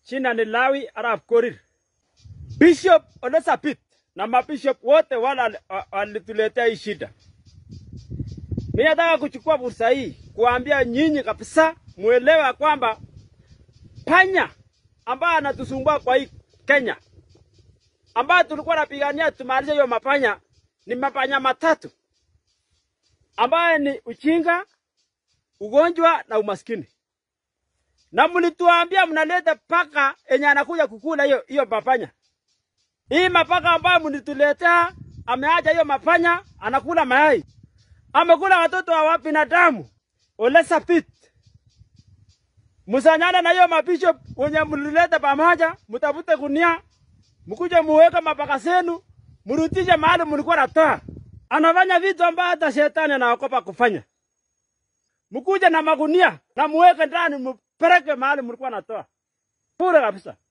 Jina ni Lawi Arap Korir. Bishop Olesapit na mabishop wote wala walituletea hii shida. Mimi nataka kuchukua fursa hii kuambia nyinyi kabisa, muelewe kwamba panya ambaye anatusumbua kwa hii Kenya, ambayo tulikuwa napigania tumalize hiyo mapanya, ni mapanya matatu ambaye ni ujinga, ugonjwa na umaskini. Na mlituambia mnaleta paka yenye anakuja kukula hiyo hiyo mapanya. Hii mapaka ambayo mlituletea ameacha hiyo mapanya anakula mayai. Amekula watoto wa binadamu. Olesapit. Musanyana na hiyo mabishop wenye mlileta pamoja, mtafute gunia, mkuje muweke mapaka zenu, mrudishe mahali mlikuwa natoa. Anafanya vitu ambavyo hata shetani anaogopa kufanya. Mkuje na magunia na muweke ndani, mpeleke mahali mlikuwa natoa. Bure kabisa.